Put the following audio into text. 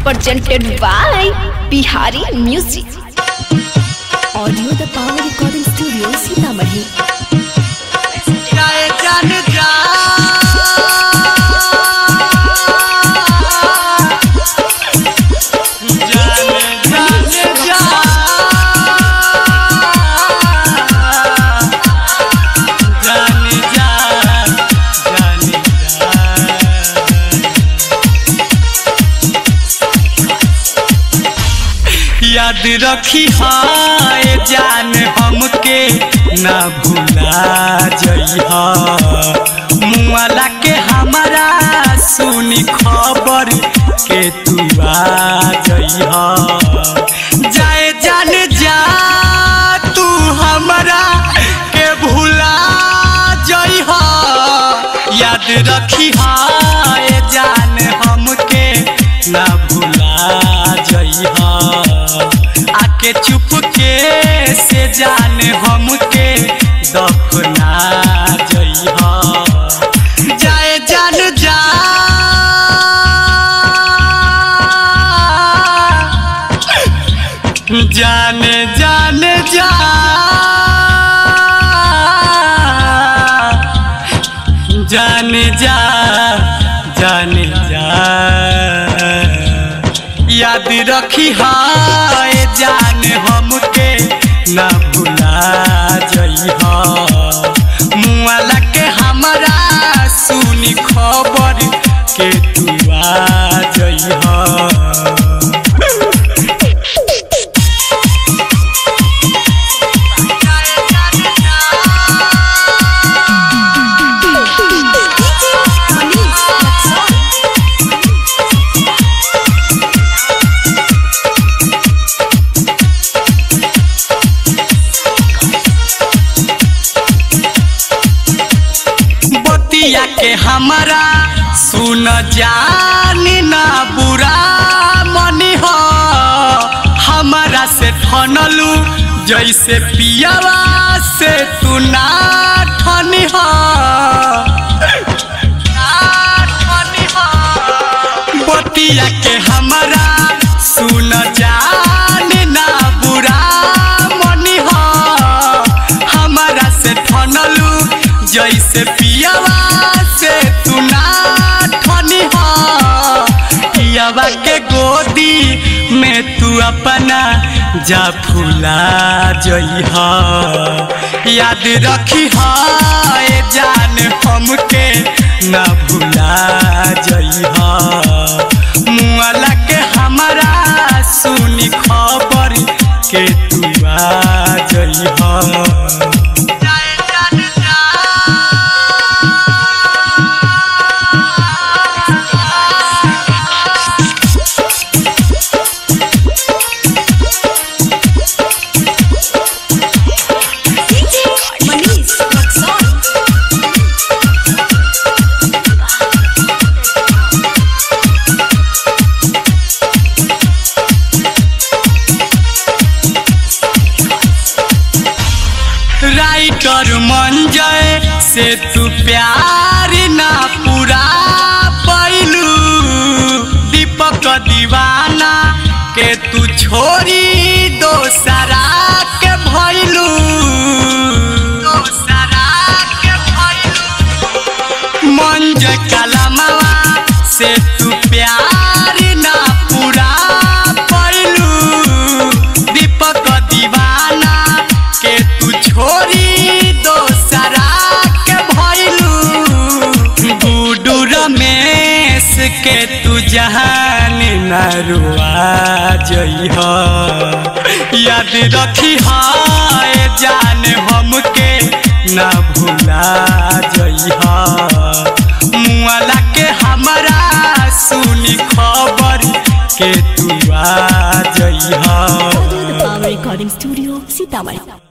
presented by Bihari Music. Audio the Power Recording Studio, Sitamarhi. जाए जान जा जाने जाने जा जाने जा जाने जा याद रखी हाय जान हमके ना भूला जइहा मुआला के हमारा सुनी खबर के तू आ जइहा जाए जान जा तू हमरा के भूला जइहा याद रखी हाय जान हमके ना भूला जइहा आके चुप के से जान हमके दफना जइहा जाए जान जा जाने जाने जा जाने जा जाने जा याद रखी हाय जान हमके ना भूला जइहा मुआला के हमरा सुनी खबर के तू आ जइहा बतिया के हमारा सुन जानी ना बुरा मनी हो हमारा से ठनलू जैसे पियावा से तू ना ठनी हो बतिया के हमारा सुन जानी ना बुरा मनी हो हमारा से ठनलू जैसे पियावा से तू ना ठनी हो पियावा के गोदी में तू अपना जा फूला जइहा याद रखी हाय जान हमके ना भूला जइहा मुआला के हमारा सुनी खबर के तू आ जइहा राइटर मंजय से तू प्यार ना पूरा पैलू दीपक दीवाना के तू छोरी दोसरा के भैलू दोसरा के भैलू मंजय कलमवा से तू प्यार ना पूरा पैलू दीपक दीवाना के तू छोरी दोसरा के भैलू गुडू रमेश के तू जहान नरुआ जइहा याद रखी हाय जान हमके ना भूला जइहा मुआला के हमरा सुनी खबर के तू आ जइहा Audio the Power Recording Studio, Sitamarhi.